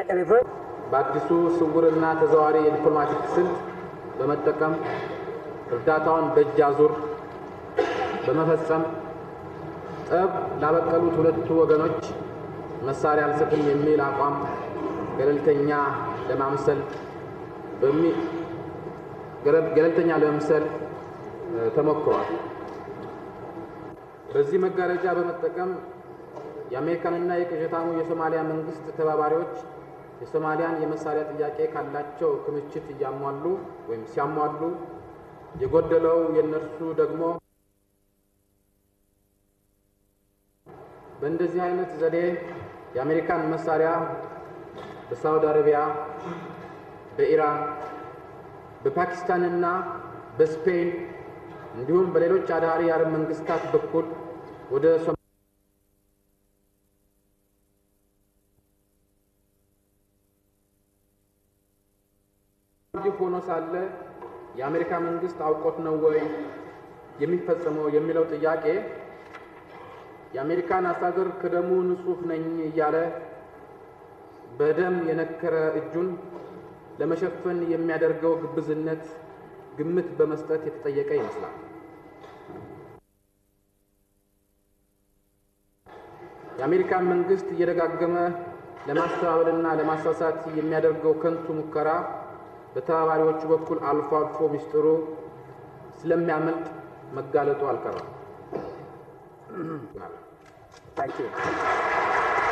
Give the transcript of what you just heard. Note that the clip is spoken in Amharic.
reverse በአዲሱ ስውርና ተዘዋዋሪ የዲፕሎማቲክ ስልት በመጠቀም እርዳታውን በእጅ አዙር በመፈጸም ጠብ ላበቀሉት ሁለቱ ወገኖች መሳሪያ አልሰጥም የሚል አቋም ገለልተኛ ለማምሰል በሚ ገለ- ገለልተኛ ለመምሰል እ፣ ተሞክሯል። በዚህ መጋረጃ በመጠቀም የአሜሪካንና የቅዠታሙ የሶማሊያ መንግስት ተባባሪዎች የሶማሊያን የመሳሪያ ጥያቄ ካላቸው ክምችት እያሟሉ ወይም ሲያሟሉ የጎደለው የእነርሱ ደግሞ በእንደዚህ አይነት ዘዴ የአሜሪካን መሳሪያ በሳውዲ አረቢያ፣ በኢራን፣ በፓኪስታንና በስፔን እንዲሁም በሌሎች አዳሪ የአረብ መንግስታት በኩል ወደ ሶ ይህ ሆኖ ሳለ የአሜሪካ መንግስት አውቆት ነው ወይ የሚፈጸመው የሚለው ጥያቄ የአሜሪካን አስተዳደር ከደሙ ንጹሕ ነኝ እያለ በደም የነከረ እጁን ለመሸፈን የሚያደርገው ግብዝነት ግምት በመስጠት የተጠየቀ ይመስላል። የአሜሪካን መንግስት እየደጋገመ ለማስተባበልና ለማሳሳት የሚያደርገው ከንቱ ሙከራ በተባባሪዎቹ በኩል አልፎ አልፎ ሚስጥሩ ስለሚያመልጥ መጋለጡ አልቀረም። Thank you.